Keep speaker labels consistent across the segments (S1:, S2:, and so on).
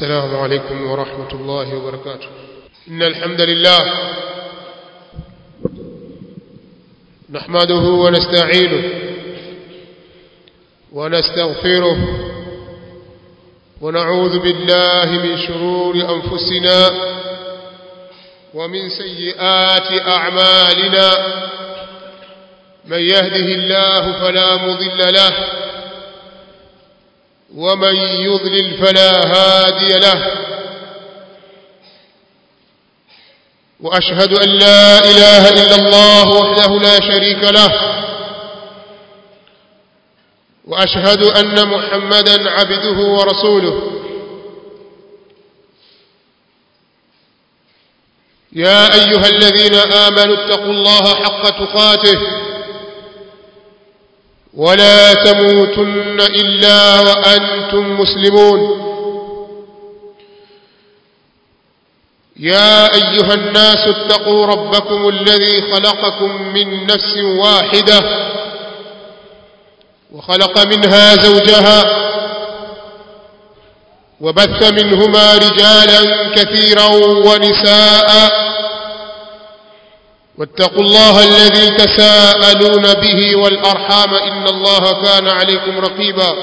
S1: السلام عليكم ورحمة الله وبركاته إن الحمد لله نحمده ونستعينه ونستغفره ونعوذ بالله من شرور أنفسنا ومن سيئات أعمالنا من يهده الله فلا مضل له ومن يضلل فلا هادي له وأشهد أن لا إله إلا الله وحده لا شريك له وأشهد أن محمدا عبده ورسوله يا أيها الذين آمنوا اتقوا الله حق تقاته ولا تموتن إلا وأنتم مسلمون يا أيها الناس اتقوا ربكم الذي خلقكم من نفس واحدة وخلق منها زوجها وبث منهما رجالا كثيرا ونساء واتقوا الله الذي تساءلون به والأرحام إن الله كان عليكم رقيبا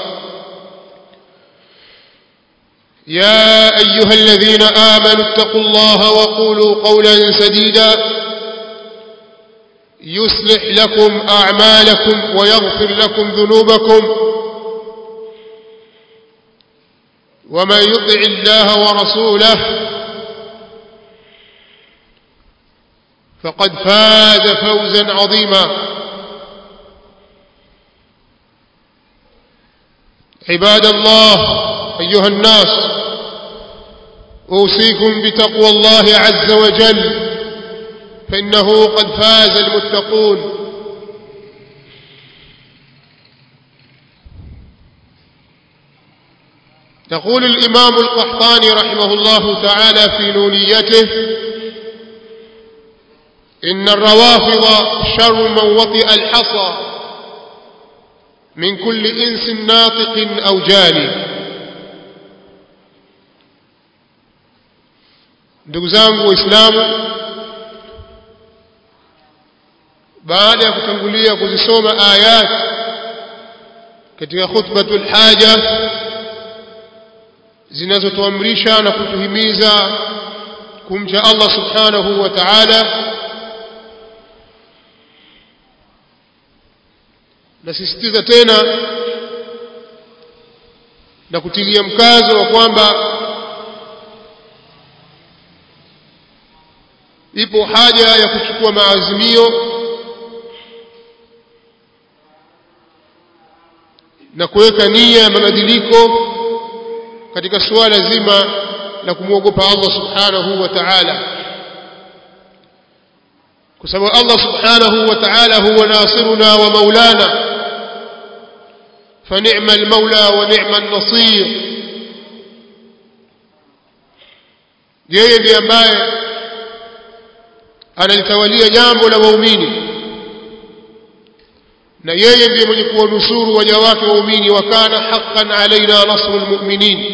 S1: يا أيها الذين آمنوا اتقوا الله وقولوا قولا سديدا يصلح لكم أعمالكم ويغفر لكم ذنوبكم ومن يطع الله ورسوله فقد فاز فوزا عظيما عباد الله أيها الناس أوصيكم بتقوى الله عز وجل فإنه قد فاز المتقون يقول الإمام القحطاني رحمه الله تعالى في نونيته إن الروافض شر من وطئ الحصى من كل إنس ناطق أو جاني ndugu zangu waislamu baada ya kutangulia kuzisoma ayat katika khutbatul haja zinazotuamrisha na kutuhimiza kumcha Allah subhanahu wa ta'ala nasisitiza tena na kutilia mkazo wa kwamba ipo haja ya kuchukua maazimio na kuweka nia ya mabadiliko katika suala zima la kumwogopa Allah subhanahu wa ta'ala kwa sababu Allah subhanahu wa ta'ala huwa nasiruna wa maulana فنعم المولى ونعم النصير yeye ndiye ambaye analitawalia jambo la waumini na yeye ndiye mwenye kuwanusuru waja wake waumini wa kana haqqan alaina nasrul mu'minin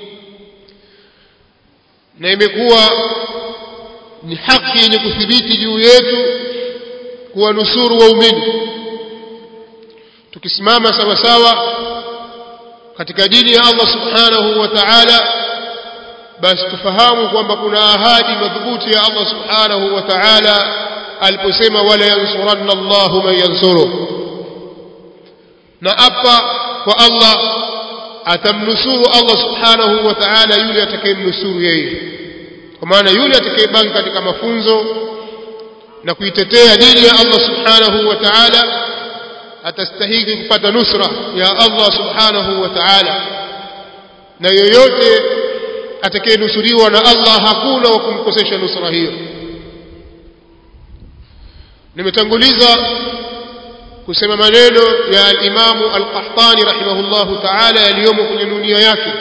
S1: na imekuwa ni haki yenye kuthibiti juu yetu kuwanusuru waumini tukisimama sawa sawa katika dini ya Allah subhanahu wa ta'ala basi tufahamu kwamba kuna ahadi madhubuti ya Allah subhanahu wa ta'ala aliposema wala yansuranna Allahu man yansuru na apa kwa Allah atamnusuru Allah subhanahu wa ta'ala yule atakayemnusuru yeye kwa maana yule atakayebaki katika mafunzo na kuitetea dini ya Allah subhanahu wa ta'ala atastahili kupata nusra ya Allah subhanahu wa ta'ala na yoyote atakayenusuriwa na Allah hakuna wa kumkosesha nusra hiyo nimetanguliza kusema maneno ya al-Imam al-Qahtani rahimahullahu ta'ala yaliyomo kwenye nunia yake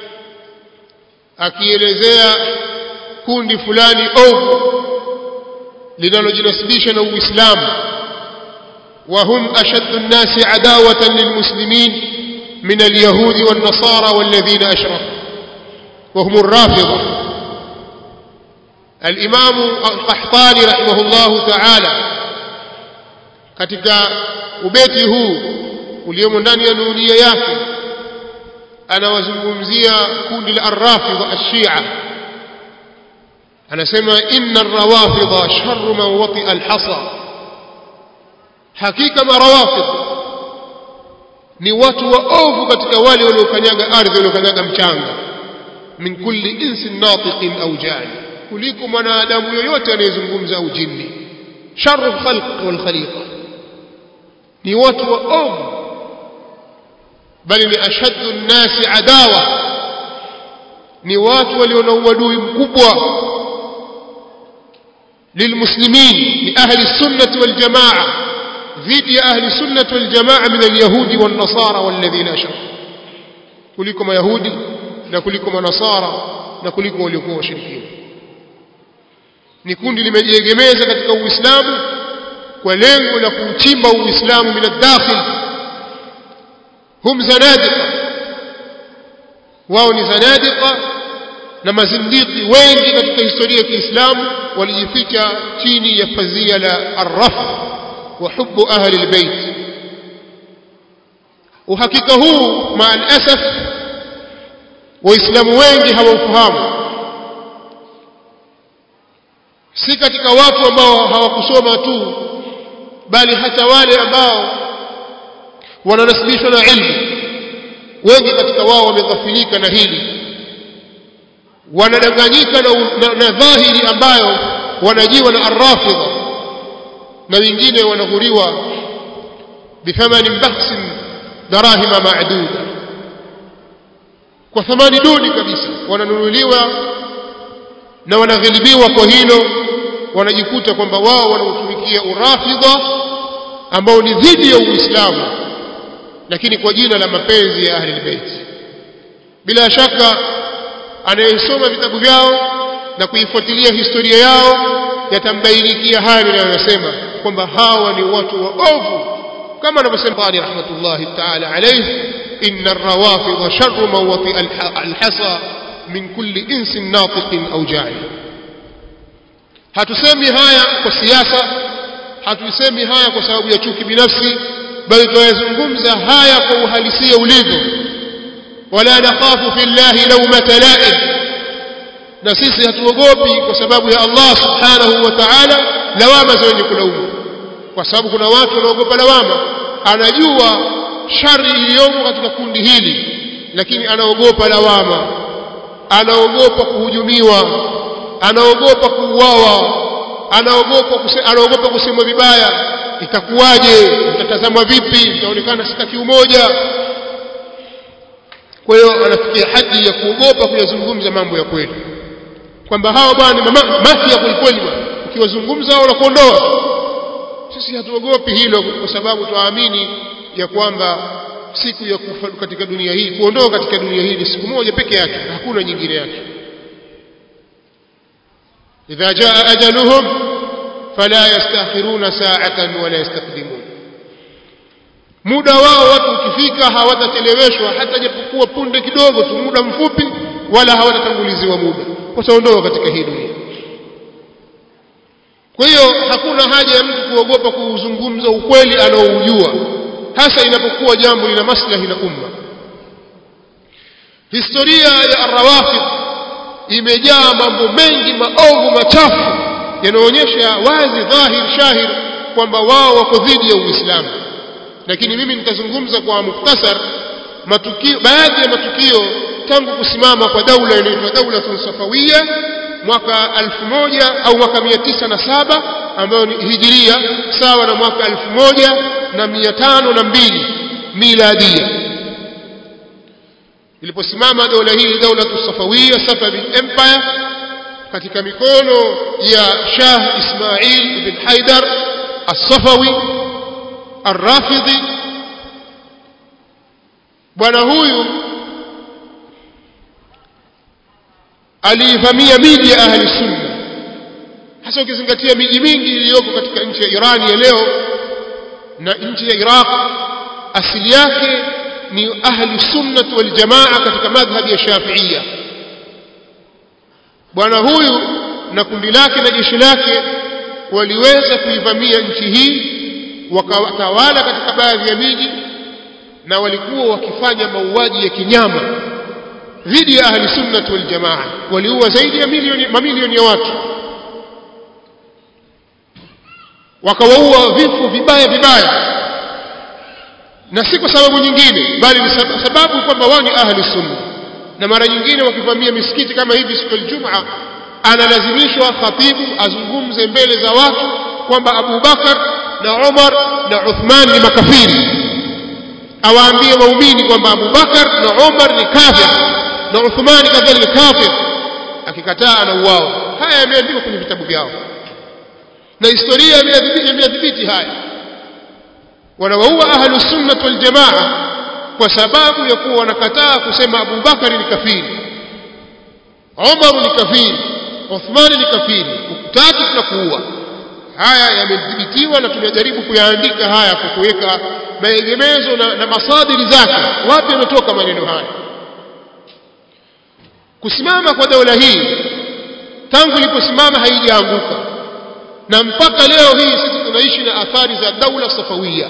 S1: akielezea kundi fulani ovu linalojinasibisha na Uislamu وهم أشد الناس عداوة للمسلمين من اليهود والنصارى والذين أشركوا وهم الرافضة الإمام القحطاني رحمه الله تعالى katika ubeti huu uliomo ndani ya nunia yake anawazungumzia kundi la arrafidha ashia anasema inna arrawafidha sharru man watia alhasa hakika marawafidh ni watu waovu katika wale waliokanyaga ardhi waliokanyaga mchanga min kulli insin natiqin au jani kuliko mwanadamu yoyote anayezungumza au jini sharru khalq wal khaliqa ni watu waovu bali ni ashaddu nnasi adawa ni watu walio na uadui mkubwa للمسلمين لأهل السنة والجماعة ضد أهل السنة والجماعة من اليهود والنصارى والذين أشركوا كلكم يهودي نكلكم نصارى نكلكم وليكم وشركين ni kundi limejiegemeza katika uislamu kwa lengo la kuuchimba uislamu min ad-dakhil hum zanadiqa wao ni zanadiqa na mazindiki wengi katika historia ya Kiislamu walijificha chini ya pazia la arraf wa hubbu ahli albayt uhakika huu maa alasaf waislamu wengi hawaufahamu si katika watu ambao hawakusoma tu bali hata wale ambao wananasibishwa na ilmu wengi katika wao wameghafilika na hili wanadanganyika na, na, na dhahiri ambayo wanajiwa na arrafidha na wengine wanaghuriwa bithamanin bahsin darahima maaduda kwa thamani duni kabisa wananunuliwa na wanaghilibiwa kwa hilo wanajikuta kwamba wao wanautumikia urafidha ambao ni dhidi ya uislamu lakini kwa jina la mapenzi ya ahli albayt bila shaka anayesoma vitabu vyao na kuifuatilia historia yao yatambainikia haya ninayosema kwamba hawa ni watu waovu kama anavyosema Ali rahmatullahi ta'ala alayhi inna ar-rawafid sharru man wati al-hasa min kulli insin natiqin au jahil hatusemi haya kwa siasa hatusemi haya kwa sababu ya chuki binafsi bali tunayazungumza haya kwa uhalisia ulivyo wala nakhafu fillahi lawmata la'im na sisi hatuogopi kwa sababu ya Allah subhanahu wa ta'ala lawama za wenye kulaumu kwa sababu kuna watu wanaogopa lawama anajua shari iliyomo katika kundi hili lakini anaogopa lawama anaogopa kuhujumiwa anaogopa kuuawa anaogopa kuse, anaogopa kusemwa vibaya itakuwaje mtatazamwa vipi mtaonekana sitaki umoja kwa hiyo anafikia haji ya kuogopa kuyazungumza mambo ya kweli kwamba hawa bwana ni maki ya kwelikweli bwana ukiwazungumza hao wanakuondoa sisi hatuogopi hilo kwa sababu tuamini ya kwamba siku ya kufa katika dunia hii kuondoka katika dunia hii ni siku moja peke yake hakuna nyingine yake idha jaa ajaluhum fala yastakhiruna sa'atan wala yastaqdimun muda wao watu ukifika hawatacheleweshwa hata japokuwa punde kidogo tu muda mfupi wala hawatatanguliziwa muda wataondoka katika hii dunia kwa hiyo hakuna haja ya mtu kuogopa kuuzungumza ukweli anaoujua hasa inapokuwa jambo lina maslahi na umma historia ya arrawafid imejaa mambo mengi maovu machafu yanaonyesha wazi dhahir shahir kwamba wao wako dhidi ya uislamu lakini mimi nitazungumza kwa mukhtasar matukio baadhi ya matukio tangu kusimama kwa daula inaitwa daula safawiya mwaka 1000 au mwaka 907 ambayo ni hijiria sawa na mwaka 1502 miladia iliposimama dola hii daula safawiya Safavid empire katika mikono ya Shah Ismail ibn Haidar as-Safawi ar-Rafidhi bwana huyu aliivamia miji ya ahli sunna hasa ukizingatia miji mingi iliyoko katika nchi ya Iran ya leo na nchi ya Iraq asili yake ni ahli sunnah wal jamaa katika madhhabi ya Shafi'iyya bwana huyu na kundi lake na jeshi lake waliweza kuivamia nchi hii wakatawala katika baadhi ya miji na walikuwa wakifanya mauaji ya kinyama dhidi ya ahli sunnah wal jamaa waliua zaidi ya milioni mamilioni ya watu wakawaua vifo vibaya vibaya na si kwa sababu nyingine bali ni sababu kwamba wao ni ahli sunna na mara nyingine wakivamia misikiti kama hivi siku ya Ijumaa analazimishwa khatibu azungumze mbele za watu kwamba Abu Bakar na Umar na Uthman ni makafiri awaambie waumini kwamba Abu Bakar na Umar ni kafir na Uthman kadhalika ni kafir akikataa anauawa haya yameandikwa kwenye vitabu vyao na historia imeyadhibiti haya wanawaua ahlus sunnah wal jamaa kwa sababu ya kuwa wanakataa kusema Abu Bakari ni kafiri Umar ni kafiri Uthman ni kafiri ukutaki tunakuua haya yamedhibitiwa na tumejaribu kuyaandika haya kwa kuweka maegemezo na, na masadiri zake wapi yametoka maneno haya kusimama kwa daula hii tangu iliposimama haijaanguka na mpaka leo hii sisi tunaishi na athari za daula safawia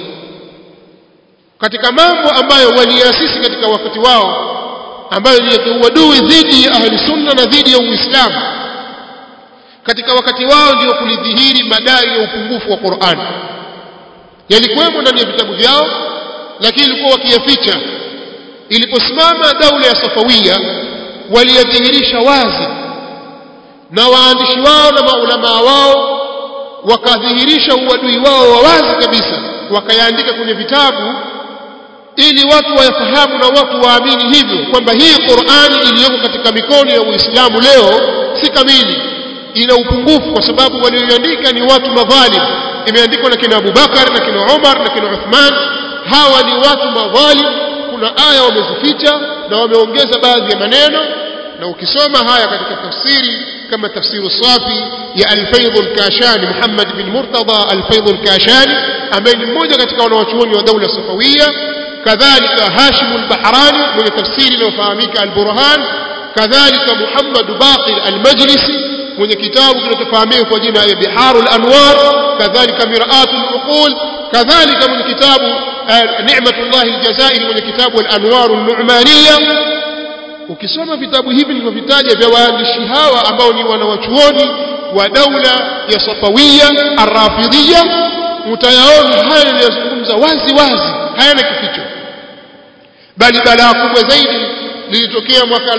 S1: katika mambo ambayo waliasisi katika wakati wao ambayo ni ya uadui dhidi ya ahli sunna na dhidi ya uislamu katika wakati wao ndio kulidhihiri madai ya upungufu wa Qur'an yalikuwemo ndani ya vitabu vyao lakini ilikuwa wakiyaficha iliposimama daula ya safawia waliyadhihirisha wazi na waandishi wao na maulamaa wao wakadhihirisha uadui wao wa wazi kabisa wakayaandika kwenye vitabu ili watu wayafahamu na watu waamini hivyo kwamba hii Qur'ani iliyoko katika mikono ya Uislamu leo si kamili ina upungufu kwa sababu walioiandika ni watu madhalim imeandikwa na kina Abu Bakar na kina Umar na kina Uthman hawa ni watu madhalim kuna aya wamezificha na wameongeza baadhi ya maneno na ukisoma haya katika tafsiri kama tafsiru safi ya Al-Faidh al-Kashani Muhammad bin Murtada Al-Faidh al-Kashani ambaye ni mmoja katika wanawachuoni wa daula Safawia kadhalika Hashim al-Bahrani mwenye tafsiri inayofahamika Al-Burhan kadhalika Muhammad Baqir Al-Majlisi mwenye kitabu kinachofahamika kwa jina ya Biharul Anwar kadhalika Mir'atul Uqul kadhalika mwenye kitabu Ni'matullah al-Jazairi mwenye kitabu Al-Anwar an-Nu'maniyya ukisoma vitabu hivi nilivyovitaja vya waandishi hawa ambao ni wanawachuoni wa daula ya Safawiyya Ar-Rafidhiyya utayaona haya yanayozungumza wazi wazi hayana kificho bali balaa kubwa zaidi lilitokea mwaka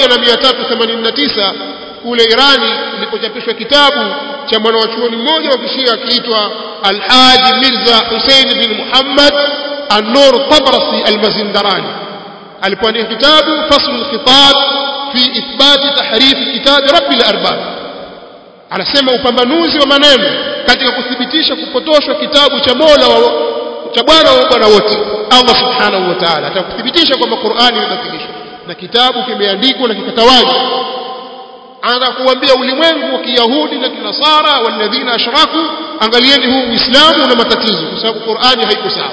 S1: 1389 kule Irani ilipochapishwa kitabu cha mwanawachuoni mmoja wa kishia akiitwa Al-Haji Mirza Hussein bin Muhammad An-Nur Tabrasi Al-Mazindarani alipoandika kitabu Fasl al-Khitab fi ithbat tahrif kitab Rabbil Arbab anasema upambanuzi wa maneno katika kuthibitisha kupotoshwa kitabu cha Mola wa cha Bwana wa Bwana wote Allah Subhanahu wa Ta'ala atakuthibitisha kwamba Qur'ani imebatilishwa na kitabu kimeandikwa na kikatawanywa anakuambia ulimwengu wa Kiyahudi na Kinasara walladhina ashraku angalieni huu Uislamu una matatizo kwa sababu Qur'ani haiko sawa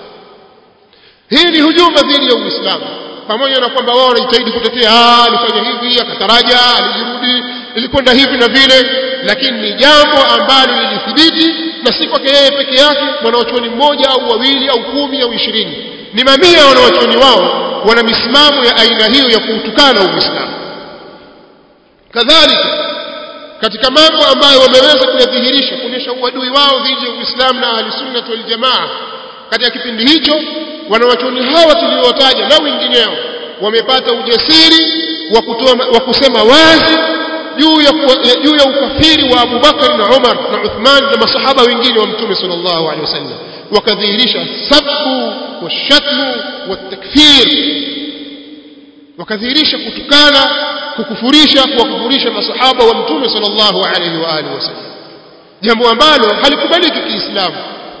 S1: hii ni hujuma dhidi ya Uislamu pamoja na kwamba wao wanajitahidi kutetea ah alifanya hivi akataraja alijirudi ilikwenda hivi na vile lakini ni jambo ambalo lilithibiti na si kwake yeye peke yake mwanawachuoni mmoja au wawili au kumi au ishirini ni mamia ya wanawachuoni wao wana misimamo ya aina hiyo ya kuutukana Uislamu kadhalika katika mambo ambayo wameweza kuyadhihirisha kuonyesha uadui wao dhidi ya Uislamu na ahli sunnah wal jamaa katika kipindi hicho wanawachuoni hawa tuliowataja na wengineo wamepata ujasiri wa kutoa wa kusema wazi juu ya juu ya ukafiri wa Abu Bakar na Umar na Uthman na masahaba wengine wa Mtume sallallahu alaihi wasallam wakadhihirisha sabbu washatmu watakfir wakadhihirisha kutukana kukufurisha kuwakufurisha masahaba wa Mtume sallallahu alaihi wa alihi wasallam jambo ambalo halikubaliki kiislamu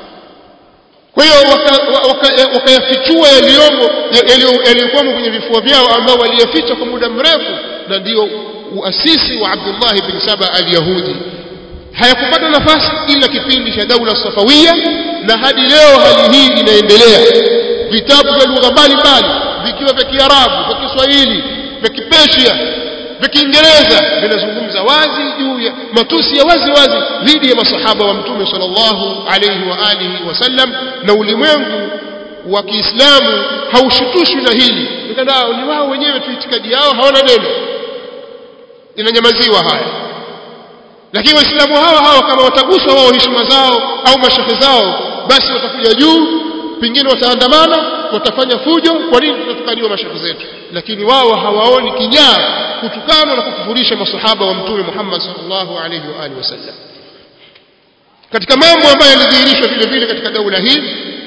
S1: kwa hiyo wakayafichua yaliyomo yaliyokuwamo kwenye vifua vyao ambao waliyaficha kwa muda mrefu na ndio uasisi wa Abdullah bin Saba al-Yahudi hayakupata nafasi ila kipindi cha daula Safawia na hadi leo hali hii inaendelea vitabu vya lugha mbalimbali vikiwa vya Kiarabu vya Kiswahili vya Kipersia vya Kiingereza vinazungumza wazi juu ya matusi ya wazi wazi dhidi ya masahaba wa Mtume sallallahu alayhi wa alihi wasallam, na ulimwengu wa Kiislamu haushutushwi na hili, nikana ni wao wenyewe tu, itikadi yao hawana neno, inanyamaziwa haya. Lakini Waislamu hawa hawa kama wataguswa wao heshima zao au mashehe zao, basi watakuja juu, pengine wataandamana, watafanya fujo. Kwa nini tunatukaniwa mashehe zetu? Lakini wao hawaoni kinyaa kutukana na kukufurisha masahaba wa Mtume Muhammad sallallahu alayhi wa alihi wasallam. Katika mambo ambayo yalidhihirishwa vile vile katika daula hii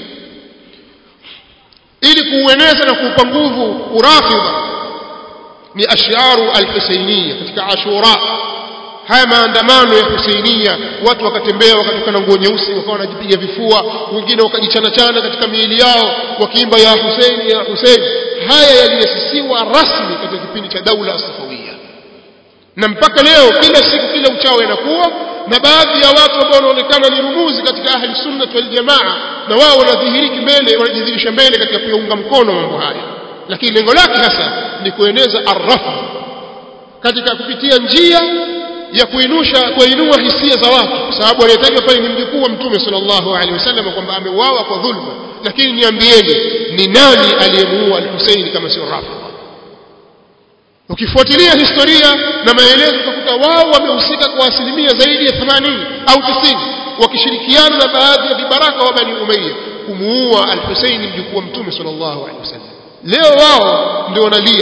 S1: ili kuueneza na kuupa nguvu urafidha ni ashyaru alhusainiya katika Ashura. Haya maandamano ya Husainia, watu wakatembea wakatoka na nguo nyeusi, wakawa wanajipiga vifua, wengine wakajichanachana katika miili yao wakiimba ya Huseini ya Huseini. Haya yaliasisiwa rasmi katika kipindi cha daula Safawiya, na mpaka leo kila siku kila uchao yanakuwa na baadhi ya watu ambao wanaonekana ni rumuzi katika ahli sunna wal jamaa, na wao wanadhihiriki mbele, wanajidhihirisha mbele katika kuyaunga mkono mambo haya, lakini lengo lake hasa ni kueneza arrafu katika kupitia njia ya kuinusha kuinua hisia za watu, kwa sababu anayetajwa pale ni mjukuu wa Mtume sallallahu alaihi wasallam kwamba ameuawa kwa dhulma. Lakini niambieni, ni nani aliyemuua al-Husaini kama sio Rafidha? Ukifuatilia historia na maelezo utakuta wao wamehusika kwa asilimia zaidi ya 80 au 90 wakishirikiana na baadhi ya vibaraka wa Bani Umayya kumuua al-Husaini mjukuu wa Mtume sallallahu alaihi wasallam. Leo wao ndio wanalia.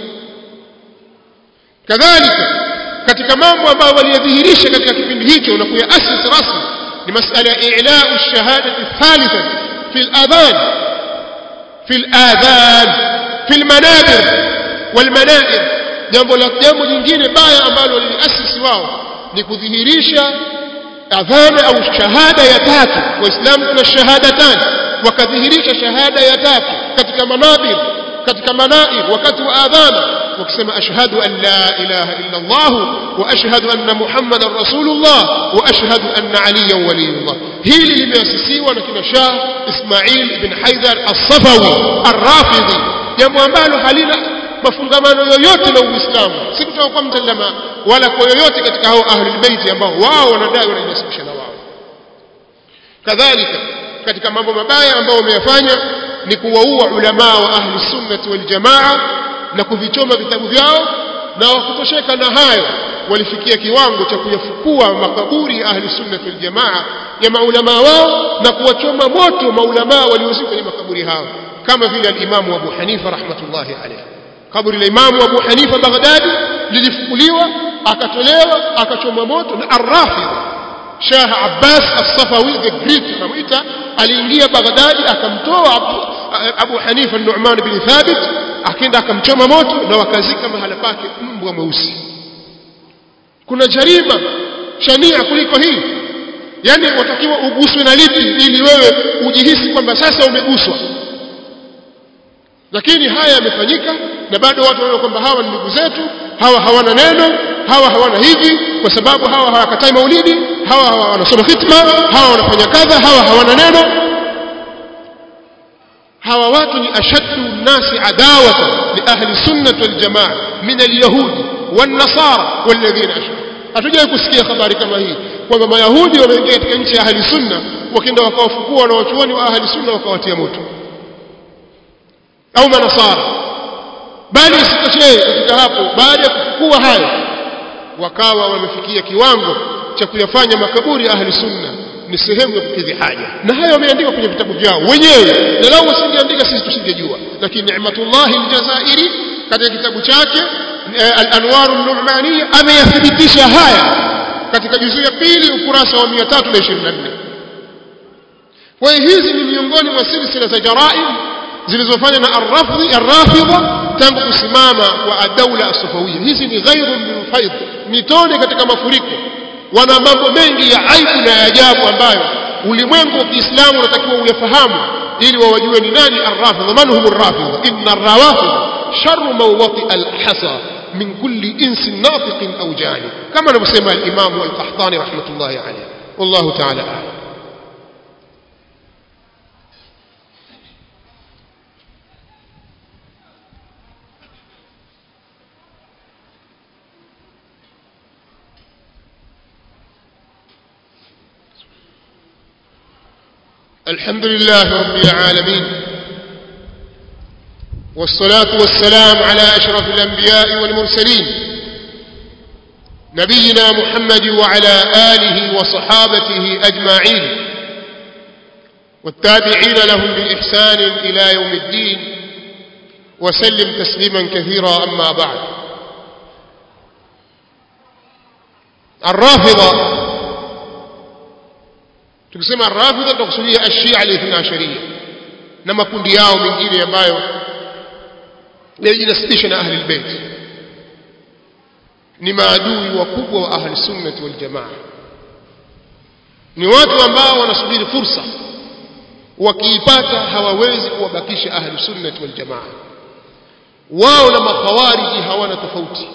S1: Kadhalika katika mambo ambayo waliyadhihirisha katika kipindi hicho na kuyaasisi rasmi ni masala ya i'lau shahadati thalitha fi al-adhan fi al-adhan fi al-manabir wal-manair jambo la jambo jingine baya ambalo waliliasisi wao ni kudhihirisha adhana au shahada ya tatu waislamu kuna shahadatan wakadhihirisha shahada ya tatu katika manabir katika manair wakati wa adhana wakisema ashhadu an la ilaha illa Allah wa ashhadu anna Muhammadan rasulullah wa ashhadu anna aliyan waliyullah. Hili limeasisiwa na kina Shah Ismail ibn Haidar as-Safawi ar-Rafidhi, jambo ambalo halina mafungamano yoyote na Uislamu, si kutoka kwa mtazama wala kwa yoyote katika hao ahlul bait ambao wao wanadai wanajinasibisha na wao. Kadhalika katika mambo mabaya ambayo wameyafanya ni kuwaua ulamaa wa ahli sunnati wal jamaa na kuvichoma vitabu vyao, na wakutosheka na hayo walifikia kiwango cha kuyafukua makaburi ya ahli sunnati wal jamaa ya maulamaa wao na kuwachoma moto maulamaa waliozikwa kwenye makaburi hao, kama vile alimamu Abu Hanifa rahmatullahi alayhi. Kaburi la Imamu Abu Hanifa Baghdadi lilifukuliwa, akatolewa, akachoma moto na Arrafidha Shah Abbas As-Safawi the Great anamuita, aliingia Baghdadi akamtoa Abu, Abu Hanifa Nu'man bin Thabit akaenda akamchoma moto na wakazika mahala pake mbwa mweusi. Kuna jarima shania kuliko hii? Yani watakiwa uguswe na lipi ili wewe ujihisi kwamba sasa umeguswa? Lakini haya yamefanyika na bado watu wanaona kwamba hawa ni ndugu zetu, hawa hawana neno, hawa hawana hivi, kwa sababu hawa hawakatai maulidi, hawa hawa wanasoma khitma, hawa wanafanya kadha, hawa hawana neno. hawa watu ni ashaddu nnasi adawatan li ahli sunnati wal jamaa min alyahudi wan nasara walladhina ashraku. Hatujawahi kusikia habari kama hii kwamba mayahudi wameingia katika nchi ya ahli sunna, wakienda wakawafukua wanawachuoni wa ahli sunna wakawatia moto, au manasara. Bali isitoshe katika hapo, baada ya kufukua hayo, wakawa wamefikia kiwango cha kuyafanya makaburi ya ahli sunna ni sehemu ya kukidhi haja, na hayo wameandika kwenye vitabu vyao wenyewe, na lau wasingeandika sisi tusingejua. Lakini Ni'matullahi Aljazairi katika kitabu chake Al-Anwar An-Nu'maniya ameyathibitisha haya katika juzuu ya pili ukurasa wa 324. Kwa hiyo hizi ni miongoni mwa silsila za jaraim zilizofanywa na Ar-Rafidhi Ar-Rafidha tangu kusimama kwa ad-dawla as-Safawiyya. Hizi ni ghairun min faid, ni tone katika mafuriko wana mambo mengi ya aibu na ya ajabu ambayo ulimwengu wa Kiislamu unatakiwa uyafahamu ili wawajue ni nani arrafidha, man hum arrafidha. Inna arrawafidha sharru mawati alhasa min kulli insin nafiqin au jani, kama anavyosema alimamu Alqahtani rahmatullahi alayhi. Wallahu ta'ala a'lam. الحمد لله رب العالمين والصلاة والسلام على أشرف الأنبياء والمرسلين نبينا محمد وعلى آله وصحابته أجمعين والتابعين لهم بإحسان إلى يوم الدين وسلم تسليما كثيرا أما بعد الرافضة tukisema rafidha tutakusudia ashia alithna asharia na makundi yao mengine ambayo yajinasibisha na ahli albayt ni maadui wakubwa wa ahli sunnati wal jamaa ni watu ambao wanasubiri fursa wakiipata hawawezi kuwabakisha ahli sunnati wal jamaa wao na makhawariji hawana tofauti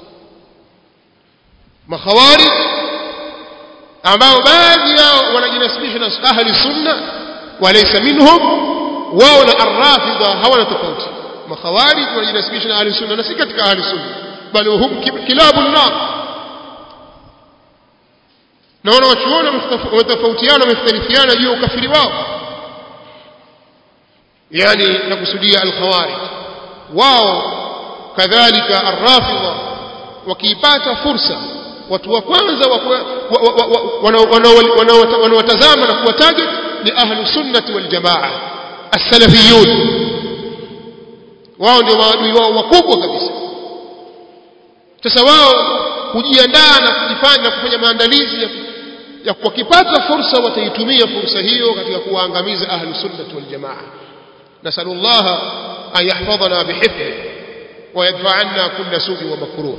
S1: makhawarij ambao baadhi yao wanajinasibisha na ahli sunna walaysa minhum wao na arrafidha hawana tofauti makhawarij wanajinasibisha na ahli sunna na si katika ahli sunna bali hum kilabu nar na wanawachuona wametofautiana wamekhtalifiana juu ya ukafiri wao yani nakusudia alkhawarij wao kadhalika arrafidha wakiipata fursa watu wa kwanza wanaowatazama na kuwa target ni ahlu sunnati wal jamaa as-salafiyun wao ndio maadui wao wakubwa kabisa sasa wao hujiandaa na kujifanya na kufanya maandalizi ya, ya wakipata fursa wataitumia fursa hiyo katika kuwaangamiza ahlu sunnati wal jamaa nasallallahu an yahfadhana bihifdhi ويدفع عنا كل سوء ومكروه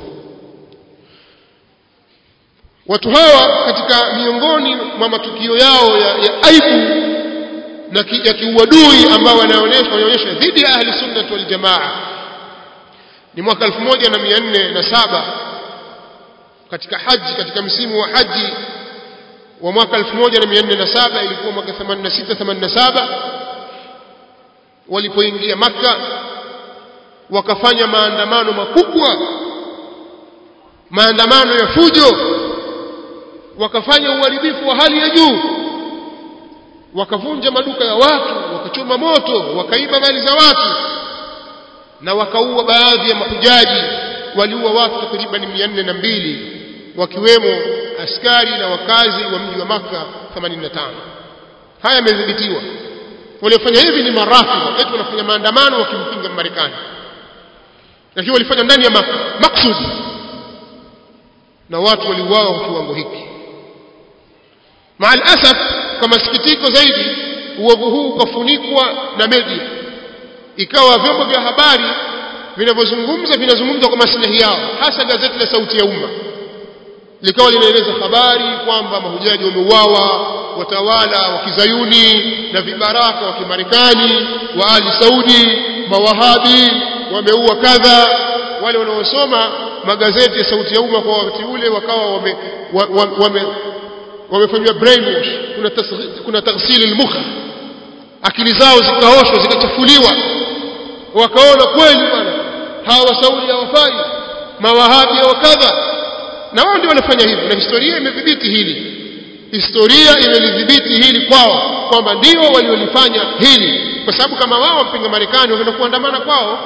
S1: watu hawa katika miongoni mwa matukio yao ya, ya aibu na ki, ya kiuadui ambao wanaonyesha wanaonyesha dhidi ya ahli sunnah wal jamaa ni mwaka 1407 katika haji katika msimu wa haji wa mwaka 1407 ilikuwa mwaka 86 87 walipoingia maka wakafanya maandamano makubwa maandamano ya fujo wakafanya uharibifu wa hali ya juu wakavunja maduka ya watu wakachoma moto wakaiba mali za watu na wakaua baadhi ya mahujaji waliua watu takriban mia nne na mbili wakiwemo askari na wakazi wa mji wa Makka 85 haya yamedhibitiwa waliofanya hivi ni marafidha eti wanafanya maandamano wakimpinga Marekani lakini walifanya ndani ya Makka maksudi na watu waliuawa kwa kiwango hiki maal asaf kwa masikitiko zaidi uovu huu ukafunikwa na media ikawa vyombo vya habari vinavyozungumza vinazungumza kwa maslahi yao hasa gazeti la sauti ya umma likawa linaeleza habari kwamba mahujaji wameuawa watawala wa kizayuni na vibaraka wa kimarekani wa ali saudi mawahabi wameua kadha wale wanaosoma magazeti ya sauti ya umma kwa wakati ule wakawa wame, wame, wame wamefanywa brainwash kuna kuna taghsili almukha akili zao zikaoshwa zikachafuliwa wakaona kweli bwana hawa saudi hawafai mawahabi wa kadha na wao ndio wanafanya hivyo na historia imedhibiti hili historia imelidhibiti hili kwao kwamba ndio waliolifanya hili kwa sababu kama wao wampinga Marekani wameenda kuandamana kwao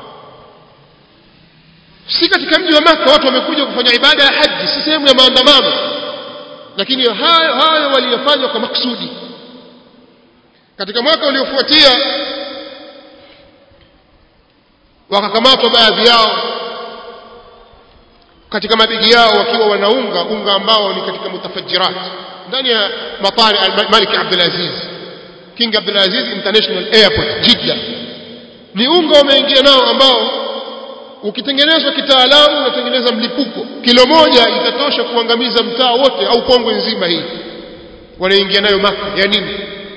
S1: si katika mji wa Maka watu wamekuja kufanya ibada ya haji si sehemu ya maandamano lakini hayo hayo waliyofanywa kwa maksudi katika mwaka uliofuatia wakakamatwa baadhi yao katika mabegi yao wakiwa wanaunga unga ambao ni katika mutafajirat ndani ya matari al-Malik Abdul Aziz King Abdul Aziz International Airport Jeddah ni unga wameingia nao ambao ukitengenezwa kitaalamu unatengeneza mlipuko kilo moja itatosha kuangamiza mtaa wote au Kongo nzima hii wanaingia nayo maka ya nini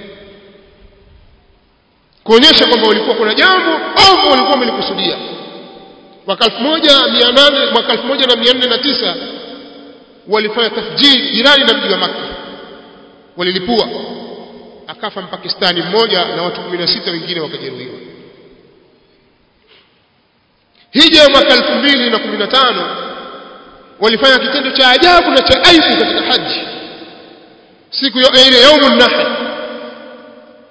S1: kuonyesha kwamba walikuwa kuna jambo au walikuwa wamelikusudia mwaka 1800 mwaka 1409 walifanya tafjiri jirani na mji wa Makka walilipua akafa mpakistani mmoja na watu 16 wengine wakajeruhiwa hija ya mwaka 2015 walifanya kitendo cha ajabu na cha aibu katika haji siku ya ile yaumun nahr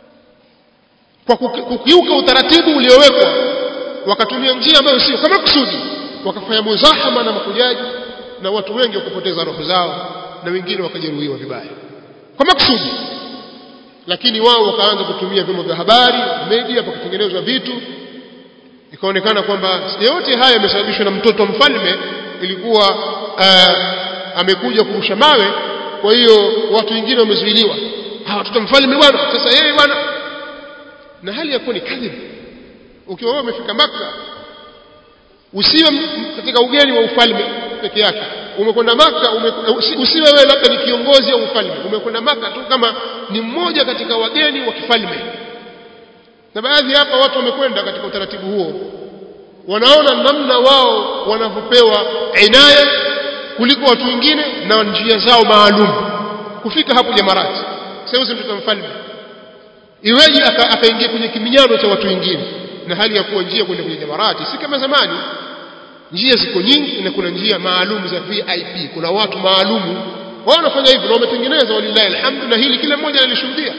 S1: kwa kukiuka utaratibu uliowekwa wakatumia njia ambayo sio kama kusudi wakafanya muzahama na makujaji na watu wengi wakapoteza roho zao na wengine wakajeruhiwa vibaya kwa makusudi lakini wao wakaanza kutumia vyombo vya habari media pakatengenezwa vitu ikaonekana kwamba yote haya yamesababishwa na mtoto mfalme ilikuwa uh, amekuja kurusha mawe kwa hiyo watu wengine wamezuiliwa hawa watoto mfalme bwana sasa yeye bwana na hali ya kuwa ni kadhibu ukiwa wewe umefika maka usiwe katika ugeni wa ufalme peke yake umekwenda maka ume, usiwe wewe labda ni kiongozi au ufalme umekwenda maka tu kama ni mmoja katika wageni wa kifalme na baadhi hapa watu wamekwenda katika utaratibu huo wanaona namna wao wanavyopewa inaya kuliko watu wengine na njia zao maalum kufika hapo jamarati sasa mtoto mfalme iweje akaingia kwenye kiminyano cha watu wengine na hali ya kuwa njia kwenda kwenye jamarati si kama zamani njia ziko nyingi na kuna njia maalum za VIP kuna watu maalumu wao wanafanya hivyo na wametengeneza walillahi alhamdu na hili kila mmoja alishuhudia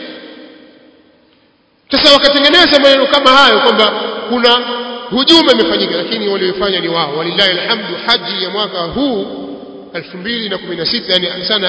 S1: sasa wakatengeneza maneno kama hayo kwamba kuna hujuma imefanyika lakini waliofanya ni wao walillahi alhamdu haji ya mwaka huu 2016 yani sana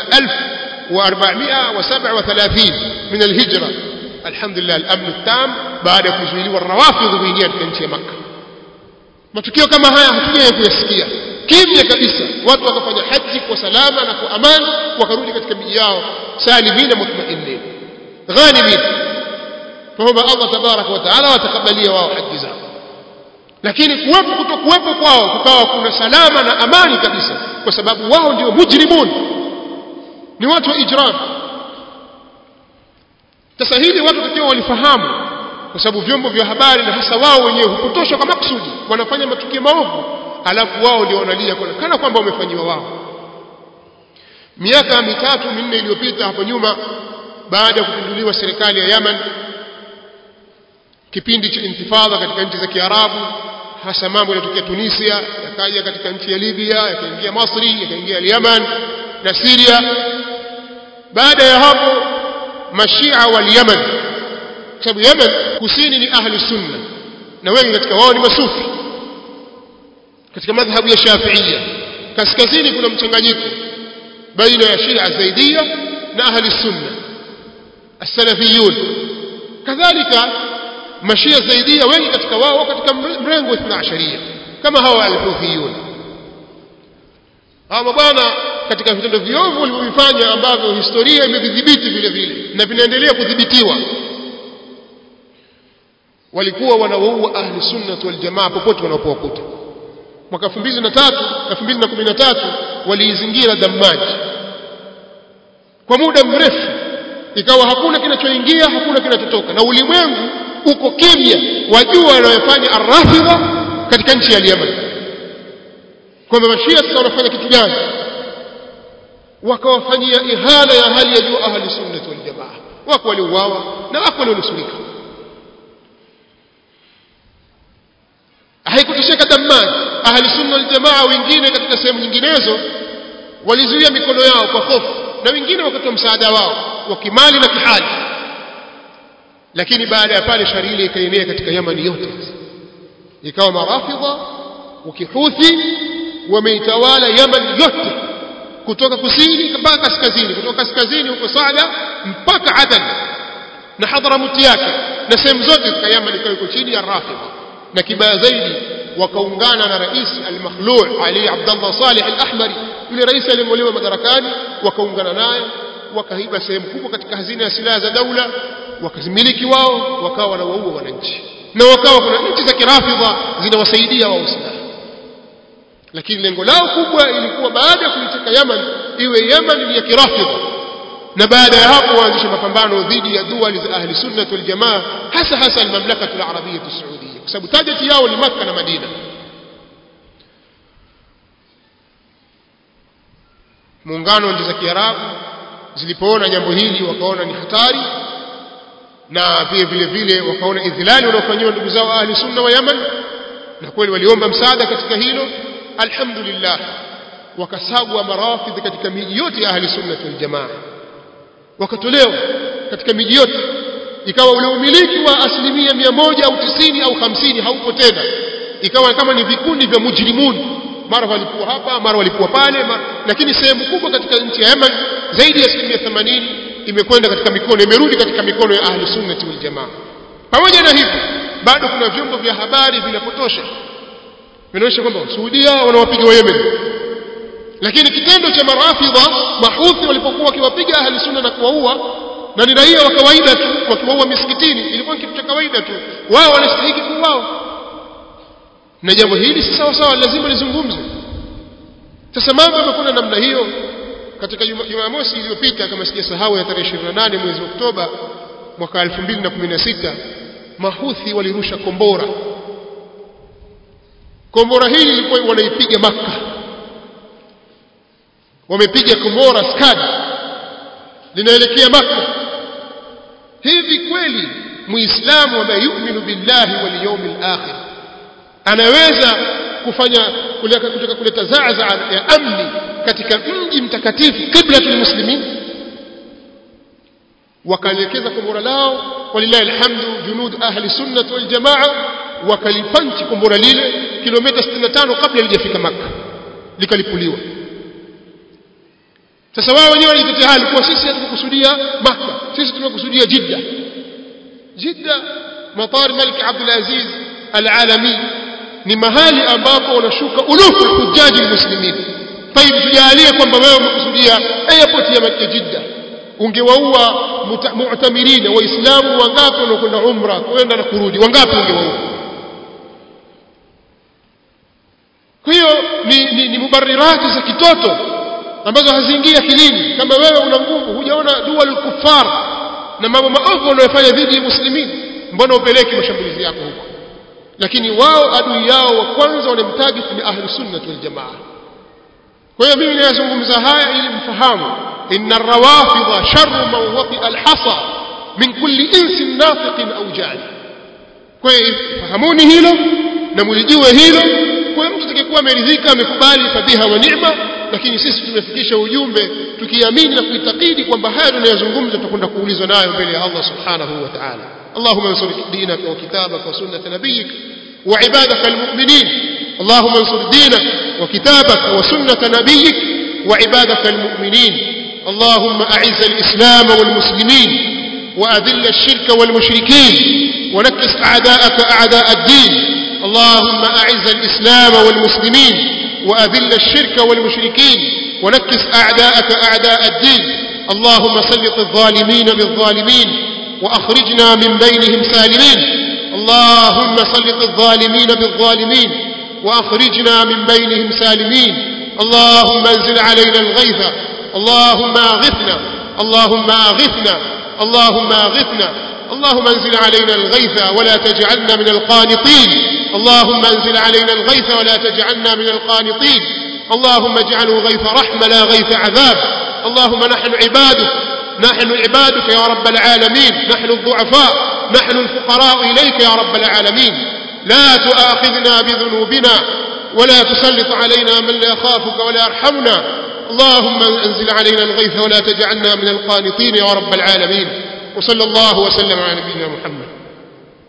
S1: 1437 min alhijra alhamdulillah al-amn tam baada ya kuzuiliwa rawafidh kuingia katika nchi ya Makka matukio kama haya hatujawahi kuyasikia kimya kabisa watu wakafanya haji kwa salama na kwa amani wakarudi katika miji yao salimina mutmainin ghanimin tuomba Allah tabaraka wa taala watakabalia wao haji zao lakini kuwepo kutokuwepo kwao kukawa kuna salama na amani kabisa kwa sababu wao ndio mujrimun ni watu wa ijram sasa hili watu takiwa walifahamu kwa sababu vyombo vya habari na hasa wao wenyewe hupotoshwa kwa makusudi wanafanya matukio maovu alafu wao ndio wanalia kana kwamba wamefanyiwa wao miaka mitatu minne iliyopita hapo nyuma baada ya kupinduliwa serikali ya Yemen kipindi cha intifadha katika nchi za Kiarabu hasa mambo yanatokea Tunisia yakaja katika nchi ya Libya yakaingia Masri yakaingia Yemen na Syria baada ya hapo mashia wal Yemen sababu Yemen kusini ni ahli sunna na wengi katika wao ni masufi katika madhhabu ya Shafi'ia kaskazini kuna mchanganyiko baina ya Shia Zaidia na ahli sunna as-salafiyun kadhalika mashia Zaidia wengi katika wao katika mrengo wa 12 kama hawa al-Houthiyun hawa bwana katika vitendo viovu walivyofanya ambavyo historia imevidhibiti vile vile na vinaendelea kudhibitiwa walikuwa wanawaua ahli sunnah wal jamaa popote wanapowakuta mwaka 2003 2013 waliizingira Damaji kwa muda mrefu ikawa hakuna kinachoingia hakuna kinachotoka na ulimwengu uko kimya wajua wanayofanya arrafidha katika nchi ya Yemen kwamba mashia sasa wanafanya kitu gani wakawafanyia ihana ya hali ya juu ahli sunnah wal jamaa wako waliuawa na wako walionusurika haikutosheka Dammam ahli sunna wal jamaa wengine katika sehemu nyinginezo walizuia mikono yao kwa hofu na wengine wakatoa msaada wao wa kimali na kihali lakini baada ya pale shari ile ikaenea katika Yamani yote ikawa marafidha wakihuthi wameitawala Yaman yote kutoka kusini mpaka kaskazini kutoka kaskazini huko Saada mpaka Adan na Hadhramut yake na sehemu zote katika Yaman ikawa iko chini ya Rafidha na kibaya zaidi wakaungana na rais al-Makhluu Ali Abdullah Saleh al-Ahmari yule rais aliyeng'olewa madarakani wakaungana naye wakaiba sehemu kubwa katika hazina ya silaha za daula wakazimiliki wao wakawa wanawaua wananchi na wakawa kuna nchi za kirafidha zinawasaidia wao silaha lakini lengo lao kubwa ilikuwa baada ya kuiteka Yaman iwe Yaman ni ya kirafidha na baada ya hapo waanzisha mapambano dhidi ya duali za ahli sunnah wal jamaa hasa hasa al-mamlaka al-arabiyya as-saudiya kwa sababu target yao ni Makka na Madina muungano wa nchi za Kiarabu zilipoona jambo hili wakaona ni hatari na pia vile vile wakaona idhilali wanaofanywa ndugu zao ahli sunna wa Yaman na kweli waliomba msaada katika hilo alhamdulillah wakasagwa marafidhi katika miji yote ya ahli sunna wal jamaa wakatolewa katika miji yote ikawa ule umiliki wa asilimia mia moja au tisini au hamsini haupo tena ikawa kama ni vikundi vya mujrimuni mara walikuwa hapa mara walikuwa pale mara, lakini sehemu kubwa katika nchi ya Yemen zaidi ya asilimia themanini imekwenda katika mikono imerudi katika mikono ya ahli sunnati wal jamaa pamoja na hivyo bado kuna vyombo vya habari vinapotosha vinaonyesha kwamba Saudia wanawapiga wa Yemen lakini kitendo cha marafidha mahuthi walipokuwa wakiwapiga ahli sunna na kuwaua na ni raia wa kawaida tu wakiwaua misikitini ilikuwa kitu cha kawaida tu wao wanastahili kuuawa na jambo hili si sawa sawa lazima lizungumzwe sasa mambo yamekwenda namna hiyo katika Jumamosi iliyopita kama sijasahau ya tarehe 28 mwezi Oktoba mwaka 2016 mahuthi walirusha kombora kombora hili lilikuwa wanaipiga Makka wamepiga kombora skad linaelekea Makka hivi kweli muislamu ambaye yu'minu billahi wal yawmil akhir anaweza kufanya kutaka kuleta zaza ya amni katika mji mtakatifu qiblatul muslimin wakaelekeza kombora lao walillahi alhamdu junud ahli sunnah wal jamaa wakalipanchi kombora lile kilomita 65 kabla lijafika maka likalipuliwa sasa wao wenyewe walitetea hali kwa sisi hatukukusudia maka sisi tumekusudia jidda jidda matar malik abdul aziz al-alami ni mahali ambapo wanashuka ulufu hujaji muslimin tayib tujalie kwamba wewe umekusudia airport ya Jidda ungewaua mu'tamirina waislamu wangapi wanakwenda umra kwenda na kurudi wangapi ungewaua kwa hiyo ni, ni, ni mubarirati za kitoto ambazo haziingia kilini kama wewe una nguvu hujaona dual kuffar na mambo maovu wanayofanya dhidi ya muslimin mbona upeleke mashambulizi yako huko lakini wao adui yao wa kwanza wanamtarget ni ahli sunnah wal jamaa kwa hiyo mimi ninazungumza haya ili mfahamu inna rawafidha sharru man wati alhasa min kulli insin nafiqin au jani kwa hiyo fahamuni hilo na mlijue hilo kwa mtu atakayekuwa ameridhika amekubali fadhiha wa neema lakini sisi tumefikisha ujumbe tukiamini na kuitakidi kwamba haya tunayozungumza tutakwenda kuulizwa nayo mbele ya Allah subhanahu wa ta'ala اللهم انصر دينك وكتابك وسنة نبيك وعبادك المؤمنين اللهم انصر دينك وكتابك وسنة نبيك وعبادك المؤمنين اللهم أعز الإسلام والمسلمين وأذل الشرك والمشركين ونكس أعداءك أعداء الدين اللهم أعز الإسلام والمسلمين وأذل الشرك والمشركين ونكس أعداءك أعداء الدين اللهم سلط الظالمين بالظالمين وأخرجنا من بينهم سالمين اللهم سلط الظالمين بالظالمين وأخرجنا من بينهم سالمين اللهم انزل علينا الغيث اللهم أغثنا اللهم أغثنا اللهم أغثنا اللهم انزل علينا الغيث ولا تجعلنا من القانطين اللهم انزل علينا الغيث ولا تجعلنا من القانطين اللهم اجعله غيث رحمة لا غيث عذاب اللهم نحن عبادك نحن عبادك يا رب العالمين نحن الضعفاء نحن الفقراء إليك يا رب العالمين لا تؤاخذنا بذنوبنا ولا تسلط علينا من لا يخافك ولا يرحمنا اللهم انزل علينا الغيث ولا تجعلنا من القانطين يا رب العالمين وصلى الله وسلم على نبينا محمد